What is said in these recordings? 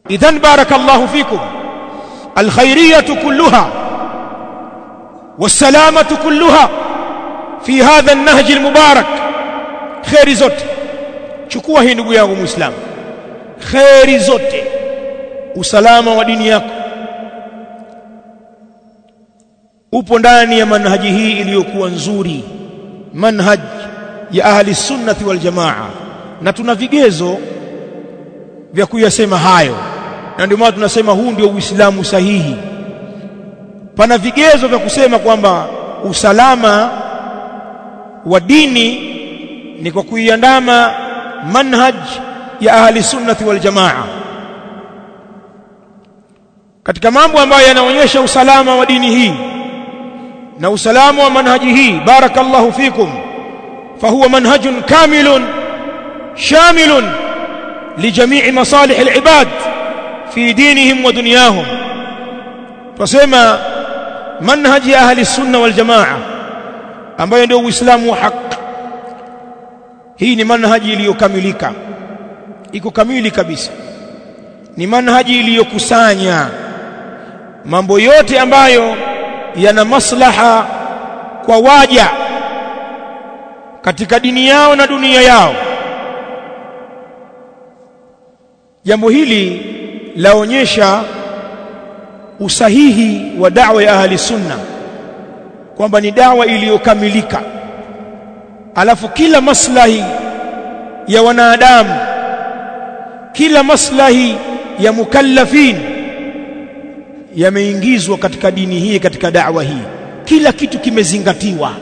idhan barakallahu fikum alkhairiyatu kulluha والسلامة كلها في هذا النهج المبارك خير zote chukua hii ndugu yangu muislamu khairi zote usalama wa dini yako upo ndani ya manhaji hii iliyokuwa nzuri manhaj ya ahli sunnati wal jamaa na tuna vigezo vya kuyasema hayo na ndio maana tunasema huu ndio uislamu sahihi pana vigezo vya kusema kwamba usalama wa dini ni kwa kuiandama manhaj ya ahli sunnati wal jamaa katika mambo ambayo yanaonyesha usalama wa dini hii na usalama wa manhaji hii barakallahu fikum fahuwa manhajun kamilun shamilun lijamii masalih alibad fi dinihim wa dunyahum tusema manhaji ya ahli sunna wal jamaa ambayo ndio uislamu wa haki hii ni manhaji iliyokamilika iko kamili kabisa ni manhaji iliyokusanya mambo yote ambayo yana maslaha kwa waja katika dini yao na dunia yao jambo hili laonyesha usahihi wa da'wa ya ahli sunna kwamba ni dawa iliyokamilika alafu kila maslahi ya wanadamu kila maslahi ya mukallafin yameingizwa katika dini hii katika da'wa hii kila kitu kimezingatiwa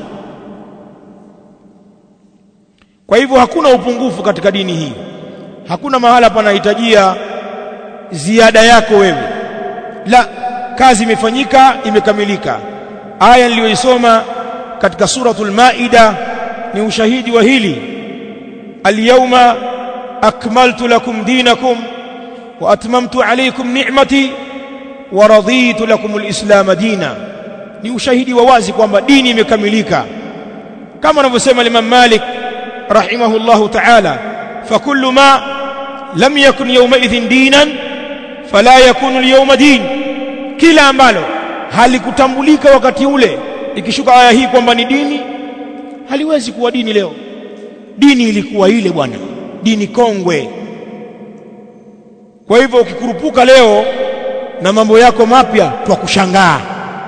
kwa hivyo hakuna upungufu katika dini hii hakuna mahala panahitajia ziada yako wewe la kazi imefanyika imekamilika aya niliyoisoma katika suratul maida ni ushahidi wa hili alyawma akmaltu lakum dinakum wa atmamtu alaykum ni'mati wa raditu lakum alislam dina ni ushahidi wa wazi kwamba dini imekamilika kama anavyosema Imam Malik rahimahullahu ta'ala fakullu ma lam yakun yawma idhin dinan fala yakunu al-yawma din kila ambalo halikutambulika wakati ule ikishuka aya hii kwamba ni dini haliwezi kuwa dini leo dini ilikuwa ile bwana dini kongwe kwa hivyo ukikurupuka leo na mambo yako mapya twa kushangaa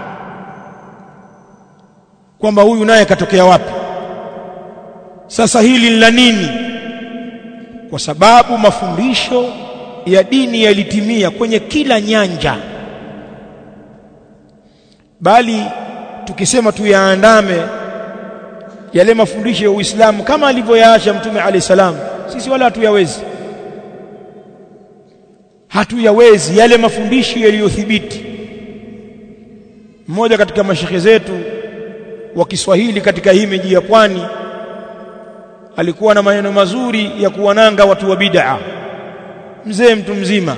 kwamba huyu naye katokea wapi sasa hili la nini kwa sababu mafundisho ya dini yalitimia kwenye kila nyanja bali tukisema tuyaandame yale mafundisho ya Uislamu kama alivyoyaacha Mtume Ali salam sisi wala hatuyawezi hatuyawezi yale mafundisho yaliyothibiti mmoja katika mashekhe zetu wa Kiswahili katika hii miji ya pwani alikuwa na maneno mazuri ya kuwananga watu wa bid'a mzee mtu mzima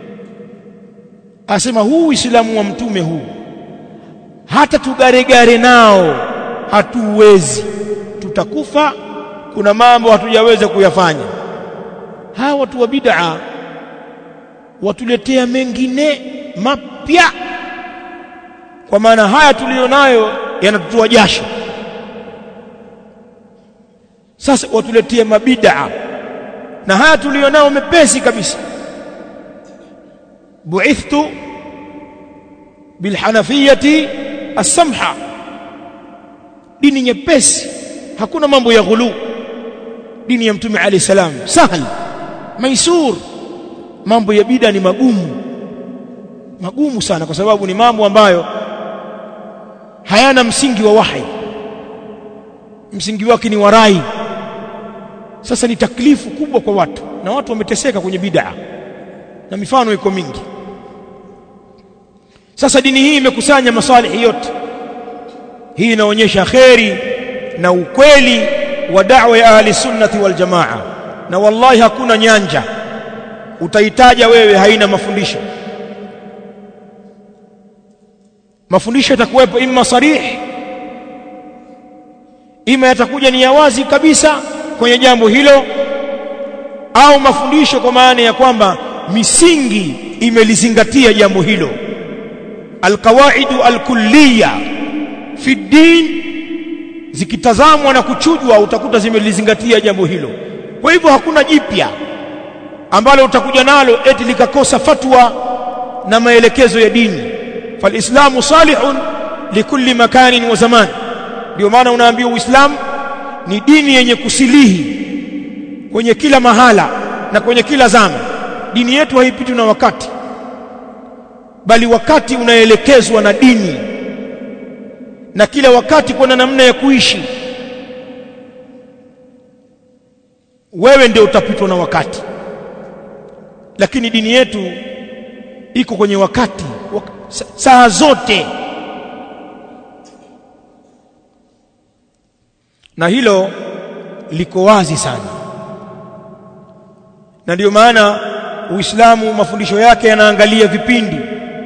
asema huu Uislamu wa mtume huu hata tugaregare nao hatuwezi tutakufa kuna mambo hatujaweza kuyafanya hawa watu wa bid'a watuletea mengine mapya kwa maana haya tulionayo yanatutoa jasho sasa watuletea mabid'a na haya tulionao mepesi kabisa bu'ithtu bilhanafiyati as-samha dini nyepesi hakuna mambo ya ghulu dini ya mtume alayhi salam sahal maisur mambo ya bida ni magumu magumu sana kwa sababu ni mambo ambayo hayana msingi wa wahi msingi wake ni warai sasa ni taklifu kubwa kwa watu na watu wameteseka kwenye bid'a na mifano iko mingi sasa dini hii imekusanya masalihi yote hii inaonyesha kheri na ukweli wa da'wa ya ahli sunnati wal jamaa na wallahi hakuna nyanja utaitaja wewe haina mafundisho mafundisho yatakuwepo imma sarih ima yatakuja ni ya wazi kabisa kwenye jambo hilo au mafundisho kwa maana ya kwamba misingi imelizingatia jambo hilo alqawaidu alkulliya fi din zikitazamwa na kuchujwa utakuta zimelizingatia jambo hilo kwa hivyo hakuna jipya ambalo utakuja nalo eti likakosa fatwa na maelekezo ya dini falislamu salihun likulli makanin wa zaman ndio maana unaambiwa uislamu ni dini yenye kusilihi kwenye kila mahala na kwenye kila zama dini yetu haipitwi na wakati bali wakati unaelekezwa na dini na kila wakati kuna namna ya kuishi wewe ndio utapitwa na wakati lakini dini yetu iko kwenye wakati wak saa zote na hilo liko wazi sana na ndio maana Uislamu mafundisho yake yanaangalia vipindi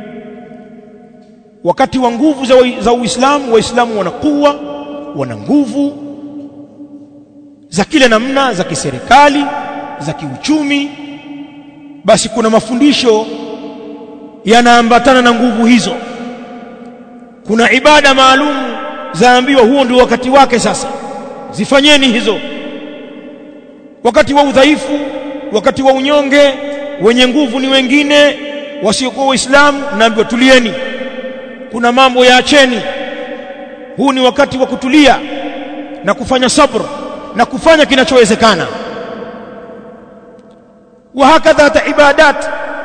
wakati wa nguvu za, za Uislamu Waislamu wanakuwa wana nguvu za kila namna za kiserikali za kiuchumi basi kuna mafundisho yanaambatana na nguvu hizo kuna ibada maalum zaambiwa huo ndio wakati wake sasa zifanyeni hizo wakati wa udhaifu wakati wa unyonge wenye nguvu ni wengine wasiokuwa waislamu naambiwa tulieni kuna mambo yaacheni huu ni wakati wa kutulia na kufanya sabr na kufanya kinachowezekana wa hakadha hata ibadat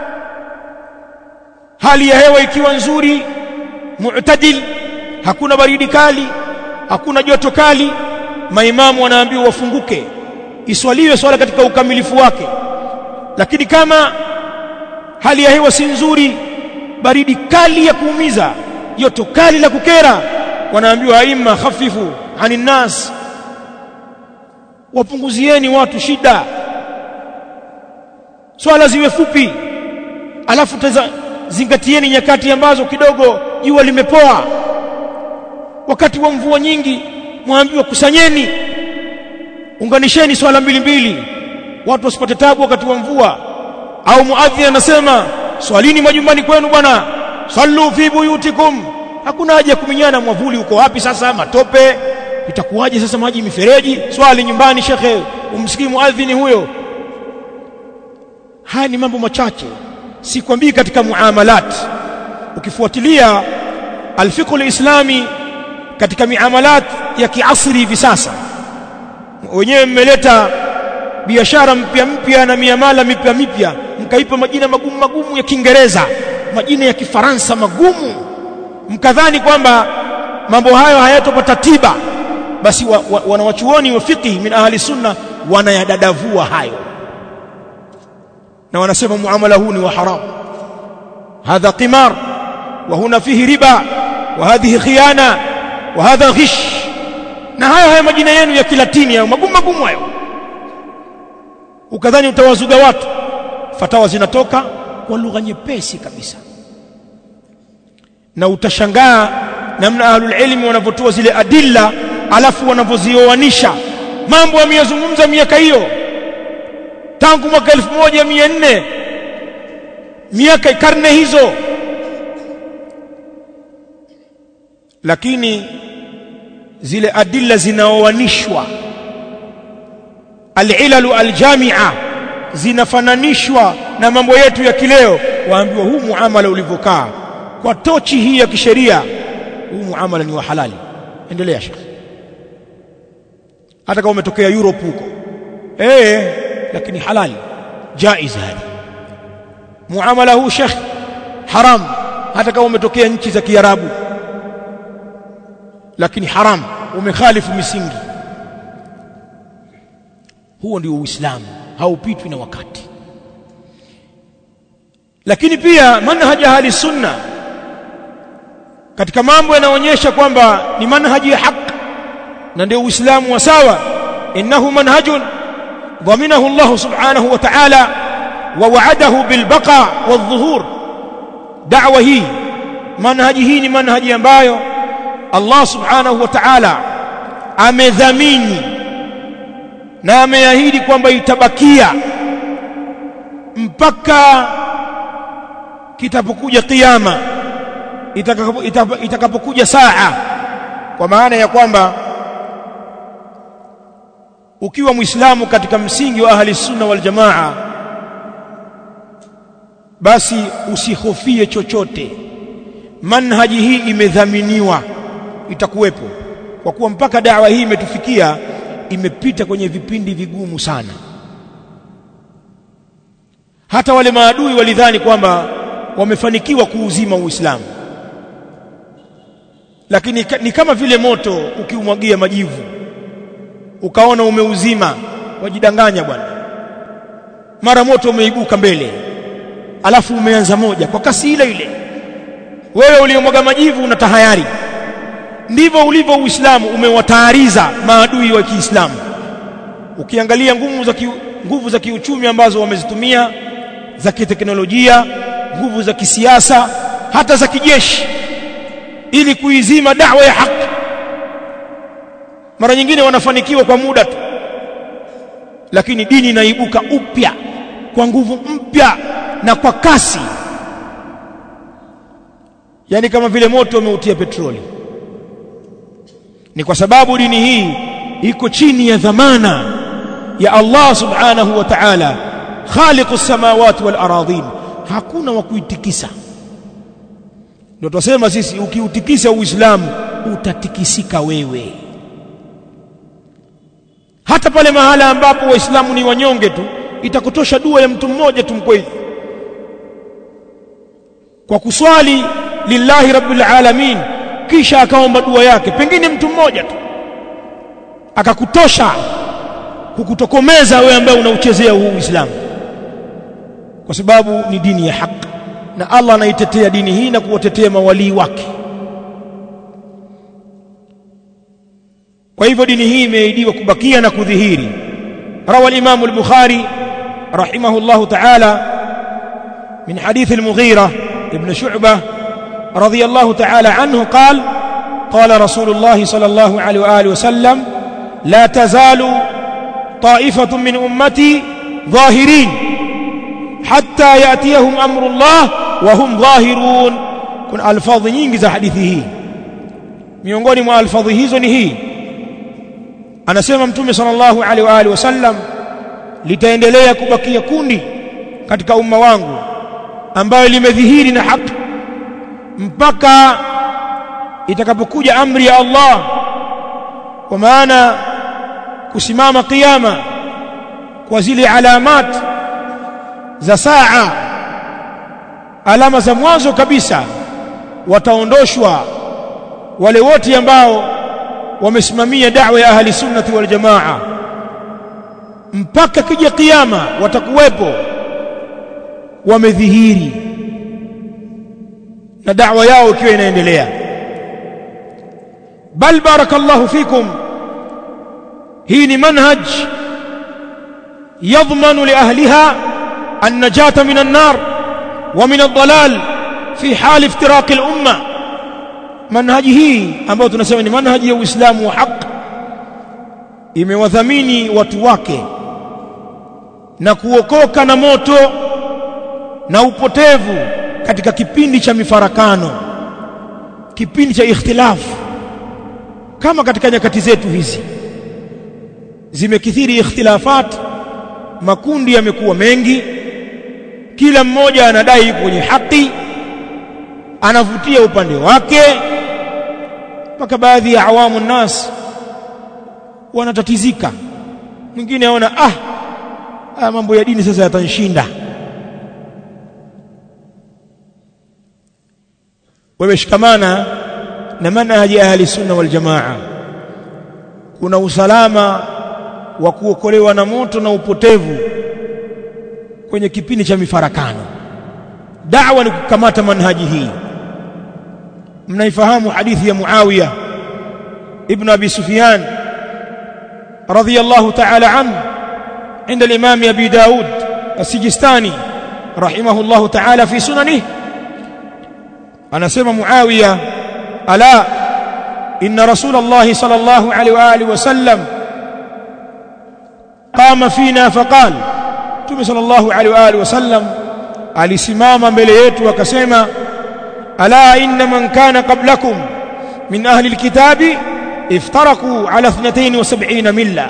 hali ya hewa ikiwa nzuri mu'tadil hakuna baridi kali hakuna joto kali maimamu wanaambiwa wafunguke iswaliwe swala katika ukamilifu wake lakini kama hali ya hewa si nzuri baridi kali ya kuumiza joto kali la kukera wanaambiwa aima khafifu anin nas wapunguzieni watu shida swala ziwe fupi alafu teza, zingatieni nyakati ambazo kidogo jua limepoa wakati wa mvua nyingi mwambiwa kusanyeni unganisheni swala mbili mbili watu wasipate tabu wakati wa mvua au muadhin anasema swalini majumbani kwenu bwana sallu fi buyutikum hakuna haja ya kuminyana mwavuli uko wapi sasa matope itakuwaje sasa maji mifereji swali nyumbani shekhe umsikii muadhini huyo haya ni mambo machache sikwambii katika muamalat ukifuatilia alfiqh alislami katika miamalat ya kiasri hivi sasa wenyewe mmeleta biashara mpya mpya na miamala mipya mipya mkaipa majina magumu magumu ya Kiingereza majina ya Kifaransa magumu mkadhani kwamba mambo hayo hayatopata tiba basi wa, wa, wanawachuoni wa fiqh min ahli sunna wanayadadavua hayo na wanasema muamala huu ni wa haram hadha qimar wa huna fihi riba wa hadhihi khiyana wa hadha ghish na haya haya majina yenu ya kilatini hayo magumu magumu hayo ukadhani utawazuga watu fatawa zinatoka kwa lugha nyepesi kabisa na utashangaa namna ahlul ilmi wanavyotoa zile adilla alafu wanavyozioanisha mambo yameyazungumza miaka hiyo tangu mwaka 1400 miaka karne hizo lakini zile adilla zinaoanishwa alilalu aljamia zinafananishwa na mambo yetu ya kileo waambiwa huu muamala ulivyokaa kwa tochi hii ya kisheria huu muamala ni wa halali endelea shekhi hata kama umetokea Europe huko eh lakini halali jaiz hadi muamala huu shekhi haram hata kama umetokea nchi za Kiarabu lakini haram umekhalifu misingi huo ndio uislamu haupitwi na wakati lakini pia manhaji ahli sunna katika mambo yanaonyesha kwamba ni manhaji ya haki na ndio uislamu wa sawa innahu manhajun ضمنه الله سبحانه وتعالى ووعده بالبقاء والظهور دعوه هي منهج hii ni manhaji ambayo Allah subhanahu wa ta'ala amedhamini na ameahidi kwamba itabakia mpaka kitapokuja kiyama itakapokuja saa kwa maana ya kwamba ukiwa muislamu katika msingi wa ahli sunna wal jamaa basi usihofie chochote manhaji hii imedhaminiwa itakuwepo kwa kuwa mpaka dawa hii imetufikia imepita kwenye vipindi vigumu sana hata wale maadui walidhani kwamba wamefanikiwa kuuzima Uislamu lakini ni kama vile moto ukiumwagia majivu ukaona umeuzima wajidanganya bwana mara moto umeibuka mbele alafu umeanza moja kwa kasi ile ile wewe uliomwaga majivu una tahayari ndivyo ulivyo Uislamu umewatahariza maadui wa Kiislamu ukiangalia nguvu za ki, nguvu za kiuchumi ambazo wamezitumia za kiteknolojia nguvu za kisiasa hata za kijeshi ili kuizima da'wa ya haki mara nyingine wanafanikiwa kwa muda tu lakini dini inaibuka upya kwa nguvu mpya na kwa kasi yani kama vile moto umeutia petroli ni kwa sababu dini hii iko chini ya dhamana ya Allah subhanahu wa ta'ala khaliqus samawati wal aradhin hakuna wa kuitikisa ndio tunasema sisi ukiutikisa uislamu utatikisika wewe hata pale mahala ambapo waislamu ni wanyonge tu itakutosha dua ya mtu mmoja tu mkweli kwa kuswali lillahi rabbil alamin kisha akaomba dua yake pengine mtu mmoja tu akakutosha kukutokomeza wewe ambaye unauchezea huu Uislamu kwa sababu ni dini ya haki na Allah anaitetea dini hii na kuwatetea mawalii wake kwa hivyo dini hii imeidiwa kubakia na kudhihiri rawa al-Imam al-Bukhari rahimahullah ta'ala min hadith al-Mughira ibn Shu'bah رضي الله تعالى عنه قال قال رسول الله صلى الله عليه واله وسلم لا تزال طائفه من امتي ظاهرين حتى ياتيهم امر الله وهم ظاهرون كن الفاظ nyingi za hadithi hii miongoni mwa alfadhi hizo ni hii anasema mtume sallallahu alaihi wa alihi wasallam litaendelea kubakia kundi katika umma wangu ambayo limedhihiri na haki mpaka itakapokuja amri ya Allah kwa maana kusimama kiyama kwa zile alamat za saa alama za mwanzo kabisa wataondoshwa wale wote ambao wamesimamia da'wa ya ahli sunnati wal jamaa mpaka kija kiyama watakuwepo wamedhihiri na da'wa yao ikiwa inaendelea bal barakallahu fikum hii ni manhaj yadhmanu li ahliha an-najata min an-nar wa min ad-dalal fi hal iftiraq al-umma manhaji hii ambayo tunasema ni manhaji ya Uislamu wa haki imewadhamini watu wake na kuokoka na moto na upotevu katika kipindi cha mifarakano kipindi cha ikhtilafu kama katika nyakati zetu hizi zimekithiri ikhtilafat makundi yamekuwa mengi kila mmoja anadai kwenye haki anavutia upande wake mpaka baadhi ya awamu nas wanatatizika mwingine aona ah, ah mambo ya dini sasa yatanshinda wewe shikamana na manhaji ahli sunna wal jamaa kuna usalama wa kuokolewa na moto na upotevu kwenye kipindi cha mifarakano da'wa ni kukamata manhaji hii mnaifahamu hadithi ya Muawiya ibn Abi Sufyan radiyallahu ta'ala anhu عند الإمام أبي داود السجستاني رحمه الله تعالى في سننه أنا سمى معاوية ألا إن رسول الله صلى الله عليه وآله وسلم قام فينا فقال تبي صلى الله عليه وآله وسلم alisimama mbele yetu akasema ala inna man kana qablakum min ahli alkitabi افترقوا على 72 ملة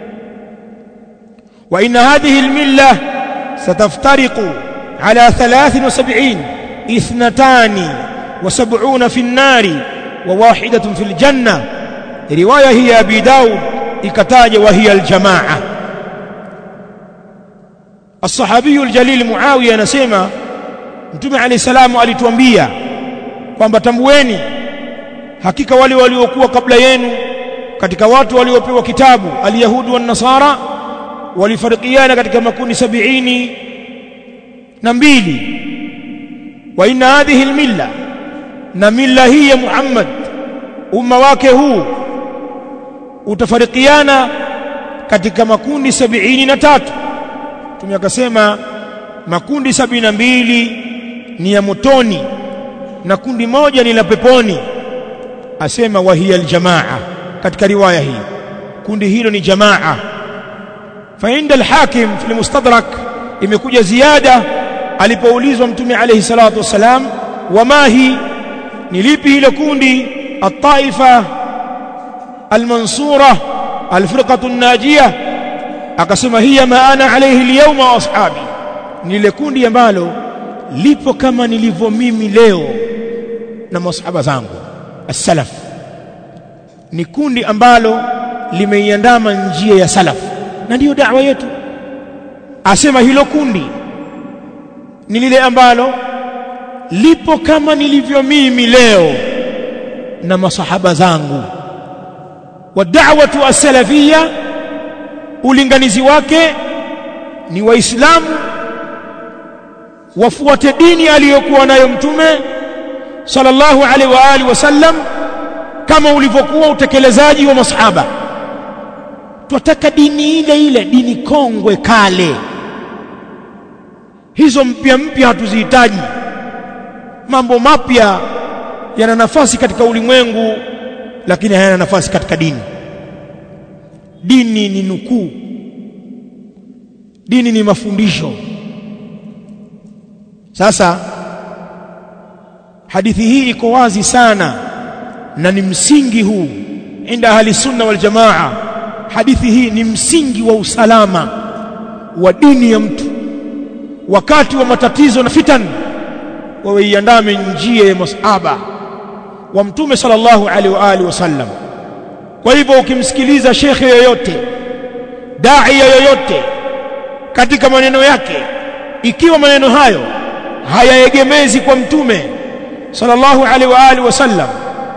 وإن هذه الملة ستفترق على 73 اثنتان وسبعون في النار وواحدة في الجنة رواية هي أبي داود إكتاج وهي الجماعة الصحابي الجليل معاوية نسيما mtume alayhi salamu alituambia kwamba tambueni hakika wale waliokuwa kabla yenu katika watu waliopewa kitabu alyahudu wan nasara walifarikiana katika makundi sabiini na mbili wa inna hadhihi almilla na milla hii ya Muhammad umma wake huu utafarikiana katika makundi sabiini na tatu Mtume akasema makundi sabini na mbili ni ya motoni na kundi moja ni la peponi asema wahiya aljamaa katika riwaya hii kundi hilo ni jamaa fa inda alhakim fi almustadrak imekuja ziada alipoulizwa mtume alayhi salatu wasalam wama hi ni lipi hilo kundi at-taifa al-mansura al-firqatu an-najiyah akasema hiya ma ana alayhi al-yawma wa ashabi ni ile kundi ambalo lipo kama nilivyo mimi leo na masahaba zangu as-salaf ni kundi ambalo limeiandama njia ya salaf na ndiyo da'wa yetu asema hilo kundi ni lile ambalo lipo kama nilivyo mimi leo na masahaba zangu wa da'watu as-salafiyya ulinganizi wake ni waislamu wafuate dini aliyokuwa nayo mtume sallallahu alaihi wa alihi wasallam kama ulivyokuwa utekelezaji wa masahaba twataka dini ile ile dini kongwe kale hizo mpya mpya hatuzihitaji mambo mapya yana nafasi katika ulimwengu lakini hayana nafasi katika dini dini ni nukuu dini ni mafundisho sasa hadithi hii iko wazi sana na ni msingi huu inda ahli sunna wal jamaa hadithi hii ni msingi wa usalama wa dini ya mtu wakati wa matatizo na fitan wawe iandame njia ya masahaba wa mtume sallallahu alaihi wa alihi wasallam kwa hivyo ukimsikiliza shekhe yoyote dai yoyote katika maneno yake ikiwa maneno hayo hayaegemezi kwa mtume sallallahu alaihi wa alihi wasallam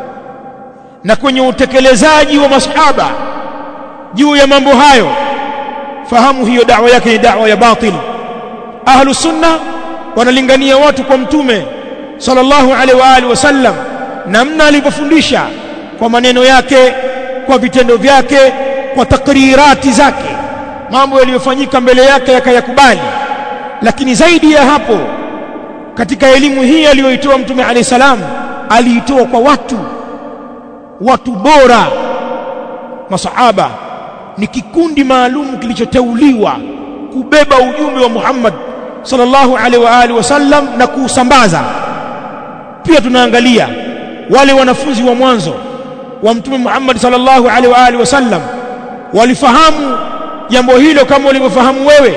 na kwenye utekelezaji wa masahaba juu ya mambo hayo fahamu hiyo da'wa yake ni da'wa ya batil ahlu sunna wanalingania watu kwa mtume sallallahu alaihi wa alihi wasallam namna alivyofundisha kwa maneno yake kwa vitendo vyake kwa takrirati zake mambo yaliyofanyika mbele yake yakayakubali lakini zaidi ya hapo katika elimu hii aliyoitoa mtume alayhi salam aliitoa kwa watu watu bora masahaba ni kikundi maalum kilichoteuliwa kubeba ujumbe wa Muhammad sallallahu alaihi wa alihi wasallam na kuusambaza pia tunaangalia wale wanafunzi wa mwanzo wa mtume Muhammad sallallahu alaihi wa alihi wasallam walifahamu jambo hilo kama ulivyofahamu wewe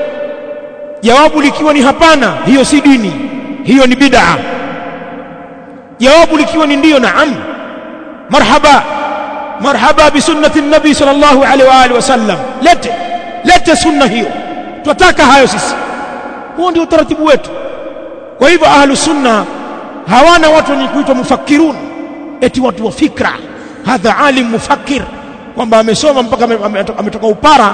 jawabu likiwa ni hapana hiyo si dini hiyo ni bid'a jawabu likiwa ni ndiyo naam marhaba marhaba bi sunnati nabi sallallahu alaihi wa alihi wasallam lete lete sunna hiyo tunataka hayo sisi huo ndio utaratibu wetu kwa hivyo ahlu sunna hawana watu wenye kuitwa mufakkirun eti watu wa fikra hadha alim mufakkir kwamba amesoma mpaka ametoka upara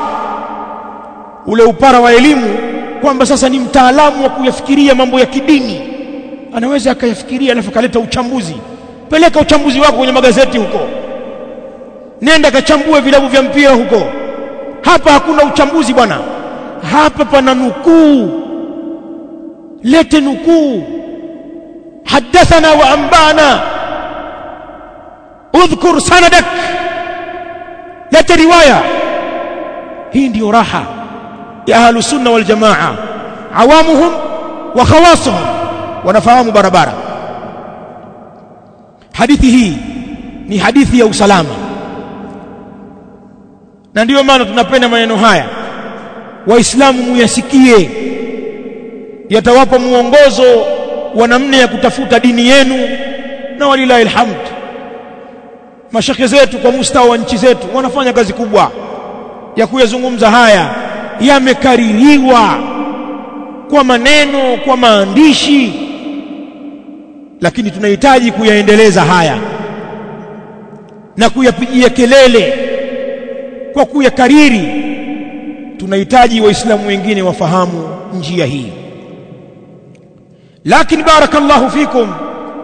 ule upara wa elimu kwamba sasa ni mtaalamu wa kuyafikiria mambo ya kidini anaweza akayafikiria alafu kaleta uchambuzi peleka uchambuzi wako kwenye magazeti huko nenda kachambue vilabu vya mpira huko hapa hakuna uchambuzi bwana hapa pana nukuu lete nukuu hadathana wa ambana udhkur sanadak lete riwaya hii ndiyo raha ya ahlu sunna wal jamaa awamuhum wa khawasuhum wanafahamu barabara hadithi hii ni hadithi ya usalama na ndiyo maana tunapenda maneno haya waislamu muyasikie yatawapa muongozo wa namna ya kutafuta dini yenu na walilahi alhamd mashekhe zetu kwa mustawa wa nchi zetu wanafanya kazi kubwa ya kuyazungumza haya yamekaririwa kwa maneno kwa maandishi lakini tunahitaji kuyaendeleza haya na kuyapigia kelele kwa kuyakariri tunahitaji waislamu wengine wafahamu njia hii lakini barakallahu fikum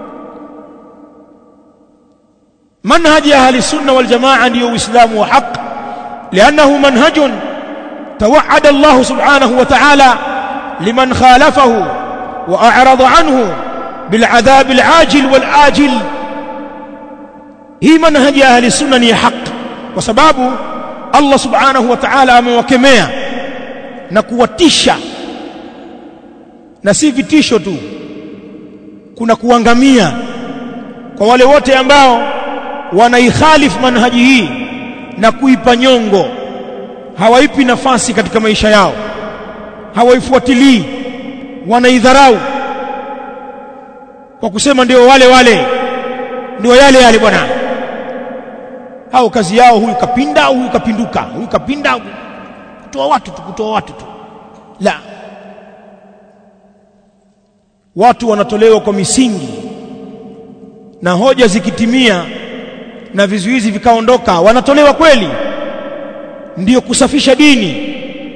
manhaji ahli sunna wal jamaa ndio uislamu wa haq لانه منهج توعد الله سبحانه وتعالى لمن خالفه واعرض عنه بالعذاب العاجل والاجل hii manhaji ya ahli sunna ni haq kwa sababu Allah subhanahu wa ta'ala amewakemea na kuwatisha na si vitisho tu kuna kuangamia kwa wale wote ambao wanaikhalifu manhaji hii na kuipa nyongo hawaipi nafasi katika maisha yao hawaifuatilii wanaidharau kwa kusema ndio wale wale ndio yale yale bwana hao kazi yao huyu kapinda huyu kapinduka huyu kapinda kutoa watu tu kutoa watu tu la watu wanatolewa kwa misingi na hoja zikitimia na vizuizi vikaondoka wanatolewa kweli ndiyo kusafisha dini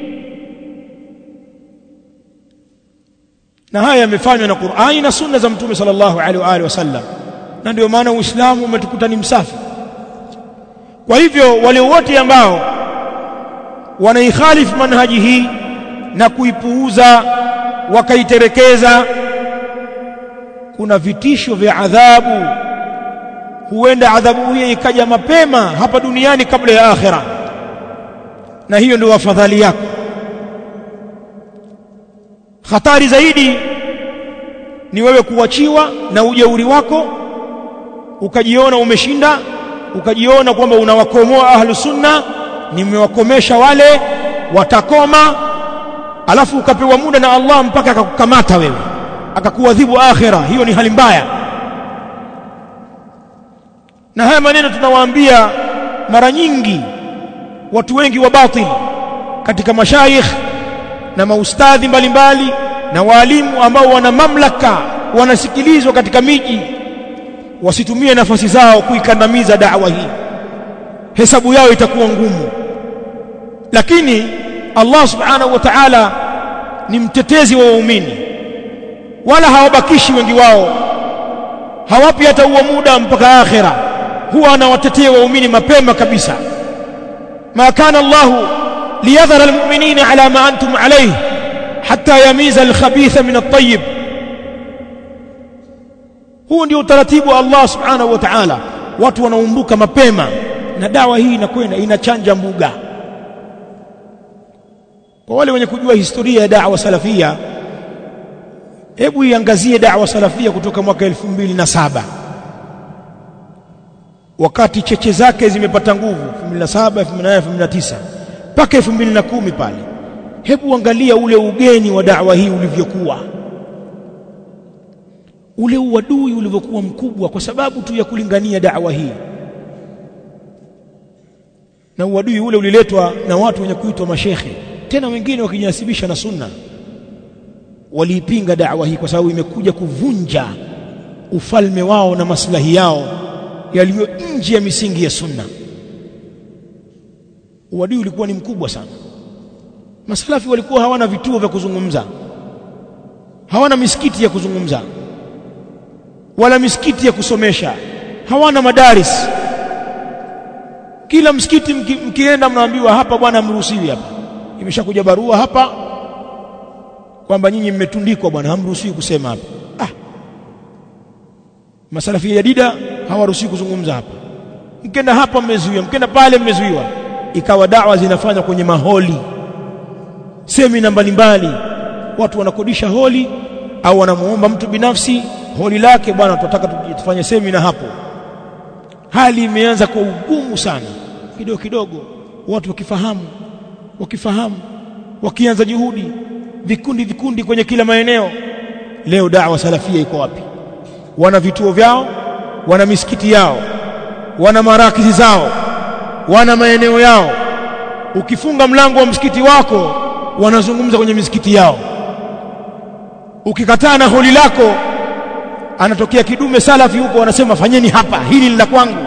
na haya yamefanywa na Qur'ani na sunna za Mtume sallallahu alaihi wa alihi wasallam na ndio maana Uislamu umetukuta ni msafi kwa hivyo wale wote ambao wanaikhalifu manhaji hii na kuipuuza wakaiterekeza kuna vitisho vya adhabu huenda adhabu hiyo ikaja mapema hapa duniani kabla ya akhira na hiyo ndio afadhali yako hatari zaidi ni wewe kuachiwa na ujeuri wako ukajiona umeshinda ukajiona kwamba unawakomoa ahlu sunna nimewakomesha wale watakoma alafu ukapewa muda na Allah mpaka akakukamata wewe akakuadhibu akhira hiyo ni hali mbaya na haya maneno tunawaambia mara nyingi watu wengi wa batil katika mashayikh na maustadhi mbalimbali na walimu ambao wana mamlaka wanasikilizwa katika miji wasitumie nafasi zao kuikandamiza da'wa hii hesabu yao itakuwa ngumu lakini Allah subhanahu wa ta'ala ni mtetezi wa waumini wala hawabakishi wengi wao hawapi hata huo muda mpaka akhira huwa anawatetea waumini mapema kabisa ma kana Allah liyadhara almu'minina ala ma antum alayhi hatta yamiza alkhabitha min at-tayyib huu ndio utaratibu wa Allah subhanahu wa ta'ala watu wanaumbuka mapema na dawa hii inakwenda inachanja mbuga kwa wale wenye kujua historia ya da'wa salafia hebu iangazie da'wa salafia kutoka mwaka 2007 wakati cheche zake zimepata nguvu 2007 2008 2009 mpaka 2010 pale hebu angalia ule ugeni wa da'wa hii ulivyokuwa ule uadui ulivyokuwa mkubwa kwa sababu tu ya kulingania da'wa hii na uadui ule uliletwa na watu wenye kuitwa mashekhe tena wengine wakijinasibisha na sunna waliipinga da'wa hii kwa sababu imekuja kuvunja ufalme wao na maslahi yao yaliyo nje ya misingi ya sunna uadui ulikuwa ni mkubwa sana masalafi walikuwa hawana vituo vya kuzungumza hawana misikiti ya kuzungumza wala misikiti ya kusomesha hawana madaris kila msikiti mki, mkienda mnaambiwa hapa bwana hamruhusiwi hapa imeshakuja barua hapa kwamba nyinyi mmetundikwa bwana hamruhusiwi kusema hapa ah masalafi ya jadida hawaruhusiwi kuzungumza hapa mkenda hapa mmezuiwa mkenda pale mmezuiwa ikawa dawa zinafanywa kwenye maholi semina mbalimbali watu wanakodisha holi au anamuomba mtu binafsi holi lake bwana tunataka tufanye semina hapo hali imeanza kwa ugumu sana kidogo kidogo watu wakifahamu wakifahamu wakianza juhudi vikundi vikundi kwenye kila maeneo leo da'wa salafia iko wapi wana vituo vyao wana misikiti yao wana marakizi zao wana maeneo yao ukifunga mlango wa msikiti wako wanazungumza kwenye misikiti yao ukikataa na holi lako anatokea kidume salafi huko wanasema fanyeni hapa hili ni la kwangu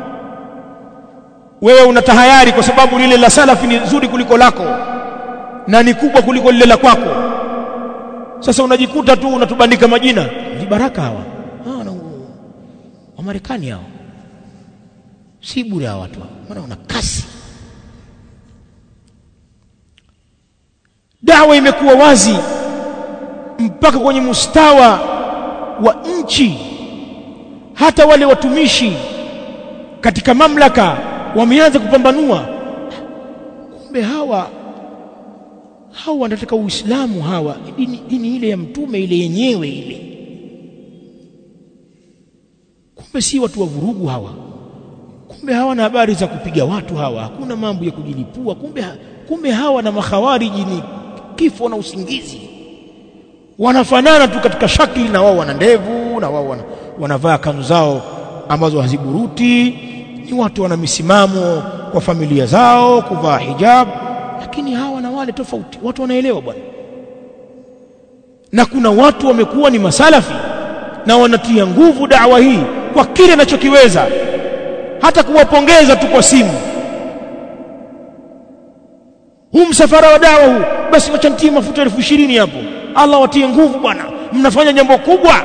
wewe unatahayari kwa sababu lile la salafi ni zuri kuliko lako na ni kubwa kuliko lile la kwako sasa unajikuta tu unatubandika majina vibaraka hawa ah na wa Marekani hao si bure hawa watu maana wana kasi dawa imekuwa wazi mpaka kwenye mustawa wa nchi hata wale watumishi katika mamlaka wameanza kupambanua kumbe hawa hawa wanataka uislamu hawa dini, dini ile ya mtume ile yenyewe ile kumbe si watu wa vurugu hawa kumbe hawana habari za kupiga watu hawa hakuna mambo ya kujilipua kumbe kumbe hawa na makhawariji ni kifo na usingizi wanafanana tu katika shakli na wao wana ndevu na wao wana, wanavaa kanzu zao ambazo haziburuti ni watu wana misimamo kwa familia zao kuvaa hijab lakini hawa na wale tofauti watu wanaelewa bwana na kuna watu wamekuwa ni masalafi na wanatia nguvu dawa hii kwa kile anachokiweza hata kuwapongeza tu kwa simu huu msafara wa dawa huu basi wacha nitie mafuta elfu ishirini hapo Allah watie nguvu bwana mnafanya jambo kubwa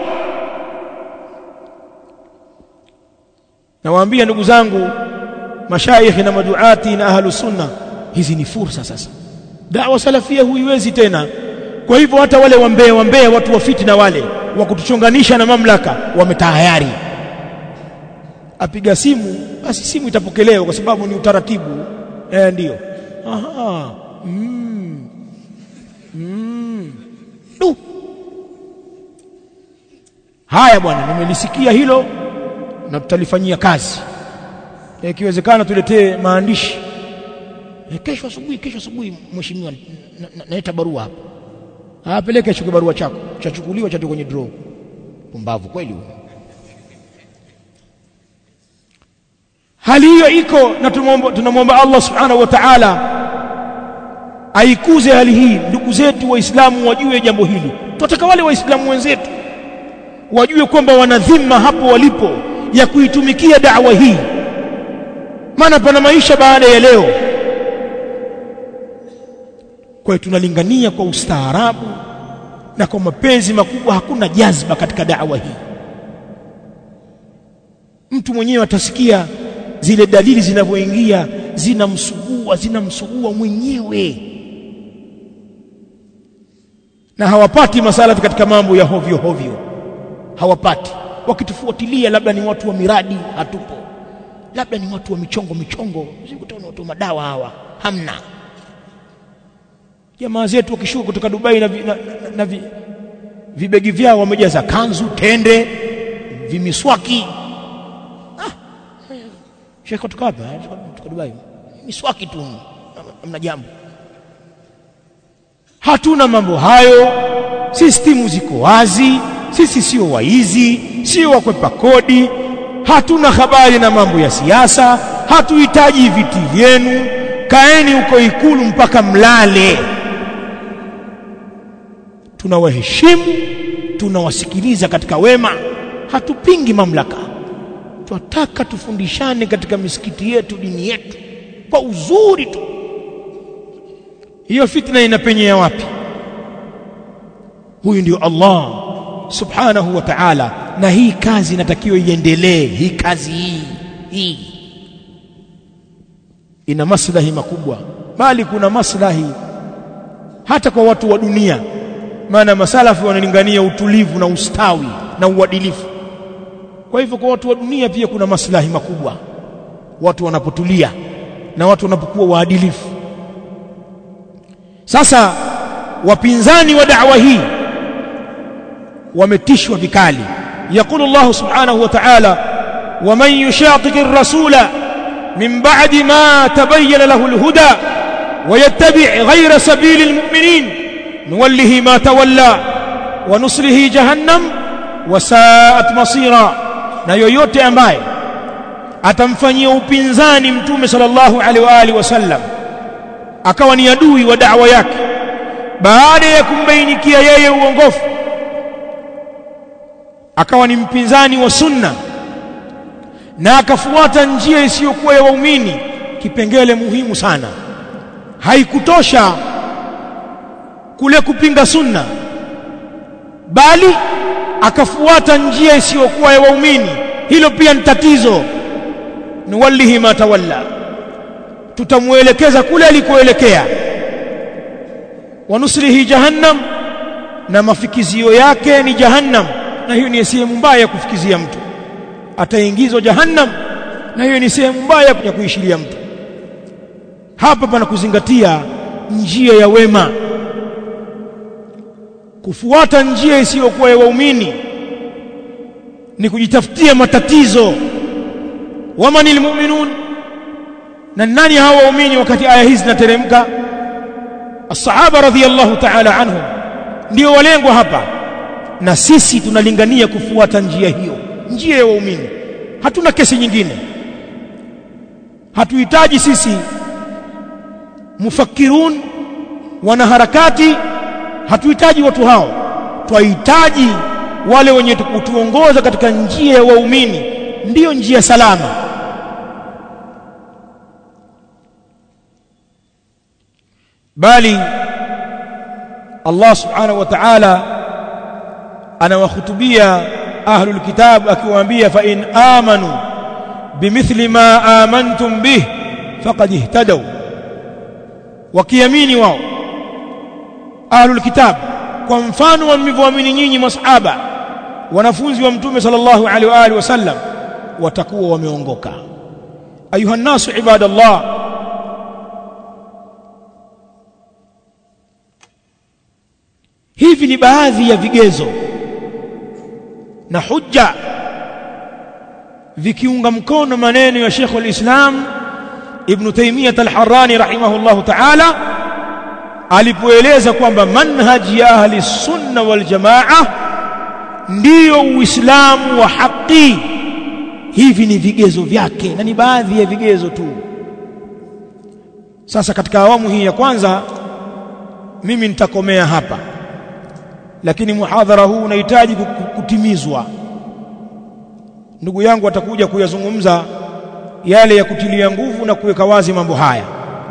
nawaambia ndugu zangu mashaikhi na maduati na ahlu sunna hizi ni fursa sasa dawa salafia huiwezi tena kwa hivyo hata wale wambea wambea watu wa fitina wale wa kutuchonganisha na mamlaka wametahayari apiga simu basi simu itapokelewa kwa sababu ni utaratibu eh ndio aha mm. Mm. Du. haya bwana nimelisikia hilo na tutalifanyia kazi ikiwezekana tuletee maandishi e, kesho asubuhi kesho asubuhi mheshimiwa naleta na, barua hapa apeleke hicho kibarua chako chachukuliwa cha kwenye draw pumbavu kweli huyo hali hiyo iko na tunamwomba Allah subhanahu wa ta'ala aikuze hali hii ndugu zetu waislamu wajue jambo hili tunataka wale waislamu wenzetu wajue kwamba wana dhima hapo walipo ya kuitumikia da'wa hii maana pana maisha baada ya leo kwa hiyo tunalingania kwa ustaarabu na kwa mapenzi makubwa hakuna jazba katika da'wa hii mtu mwenyewe atasikia zile dalili zinavyoingia zinamsugua zinamsugua mwenyewe na hawapati masalafi katika mambo ya hovyo hovyo hawapati wakitufuatilia labda ni watu wa miradi hatupo labda ni watu wa michongo michongo sikutana watu wa madawa hawa hamna jamaa zetu wakishuka kutoka Dubai na, vi, na, na, na vi, vibegi vyao wamejaza kanzu tende vimiswaki ah shekho kutoka hapa kutoka Dubai miswaki tu hamna jambo hatuna mambo hayo sistimu ziko wazi sisi sio waizi sio wakwepa kodi hatuna habari na mambo ya siasa hatuhitaji viti vyenu kaeni huko ikulu mpaka mlale tunawaheshimu tunawasikiliza katika wema hatupingi mamlaka tunataka tufundishane katika misikiti yetu dini yetu kwa uzuri tu hiyo fitna inapenyea wapi huyu ndio Allah subhanahu wa ta'ala na hii kazi inatakiwa iendelee hii kazi hii hii ina maslahi makubwa bali kuna maslahi hata kwa watu wa dunia maana masalafi wanalingania utulivu na ustawi na uadilifu kwa hivyo kwa watu wa dunia pia kuna maslahi makubwa watu wanapotulia na watu wanapokuwa waadilifu sasa wapinzani wa da'wa hii wametishwa vikali yaqulu Allah subhanahu wa ta'ala ومن يشاقق الرسول من بعد ما تبين له الهدى ويتبع غير سبيل المؤمنين نوله ما تولى ونصله جهنم وساءت مصيرا na yoyote ambaye atamfanyia upinzani mtume sallallahu alaihi wa alihi wasallam akawa ni adui wa da'wa yake baada ya kumbainikia yeye uongofu akawa ni mpinzani wa sunna na akafuata njia isiyokuwa ya waumini kipengele muhimu sana haikutosha kule kupinga sunna bali akafuata njia isiyokuwa ya waumini hilo pia ni tatizo nuwallihi ma tawalla tutamuelekeza kule alikoelekea wanusrihi jahannam na mafikizio yake ni jahannam na hiyo ni sehemu mbaya ya kufikizia mtu ataingizwa jahannam na hiyo ni sehemu mbaya ya kuishiria mtu hapa pana kuzingatia njia ya wema kufuata njia isiyokuwa ya waumini ni kujitafutia matatizo wamanil mu'minun na nani hawa waumini wakati aya hizi zinateremka as-sahaba radhiyallahu ta'ala anhum ndio walengwa hapa na sisi tunalingania kufuata njia hiyo njia ya waumini hatuna kesi nyingine hatuhitaji sisi mufakirun wanaharakati hatuhitaji watu hao twahitaji wale wenye kutuongoza katika njia ya waumini ndiyo njia salama bali Allah subhanahu wa ta'ala anawahutubia ahlul kitab akiwaambia fa in amanu bimithli ma amantum bih faqad ihtadaw wakiamini wao ahlul kitab kwa mfano wa mlivyoamini nyinyi masahaba wanafunzi wa mtume sallallahu alaihi wa alihi wasallam watakuwa wameongoka ayuha nasu ibadallah hivi ni baadhi ya vigezo na hujja vikiunga mkono maneno ya Sheikh al-Islam Ibn Taymiyyah al-Harrani rahimahullahu ta'ala alipoeleza kwamba manhaji ya ahli sunna wal jamaa ndiyo uislamu wa haki hivi ni vigezo vyake na ni baadhi ya vigezo tu sasa katika awamu hii ya kwanza mimi nitakomea hapa lakini muhadhara huu unahitaji kutimizwa ndugu yangu atakuja kuyazungumza yale ya kutilia nguvu na kuweka wazi mambo haya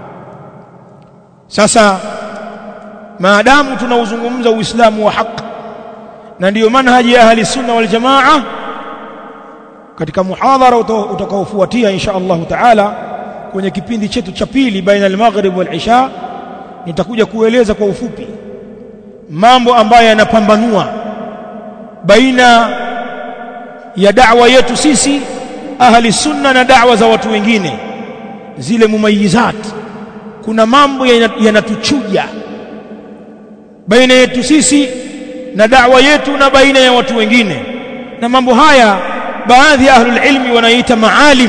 sasa maadamu tunauzungumza uislamu wa haki na ndiyo manhaji ya ahli sunna wal jamaa katika muhadhara utakaofuatia insha Allah taala kwenye kipindi chetu cha pili baina al-maghrib wal isha nitakuja kueleza kwa ufupi mambo ambayo yanapambanua baina ya da'wa yetu sisi ahli sunna na da'wa za watu wengine zile mumayizat kuna mambo yanatuchuja baina yetu sisi na da'wa yetu na baina ya watu wengine na mambo haya baadhi ya ahlul ilmi wanaita maalim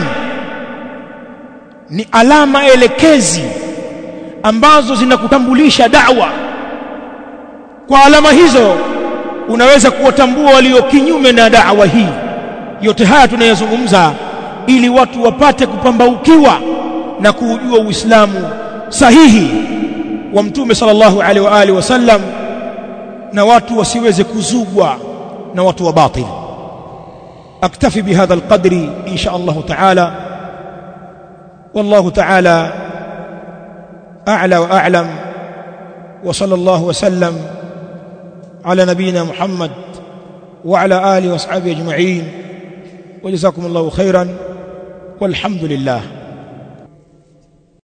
ni alama elekezi ambazo zinakutambulisha da'wa kwa alama hizo unaweza kuwatambua walio kinyume na da'wa hii yote haya tunayazungumza ili watu wapate kupambaukiwa na kuujua Uislamu sahihi wa Mtume sallallahu alaihi wa alihi wasallam na watu wasiweze kuzugwa na watu wa batil aktafi bihadha alqadri insha Allah ta'ala والله تعالى أعلى وأعلم وصلى الله وسلم على نبينا محمد وعلى آله وأصحابه أجمعين وجزاكم الله خيرا والحمد لله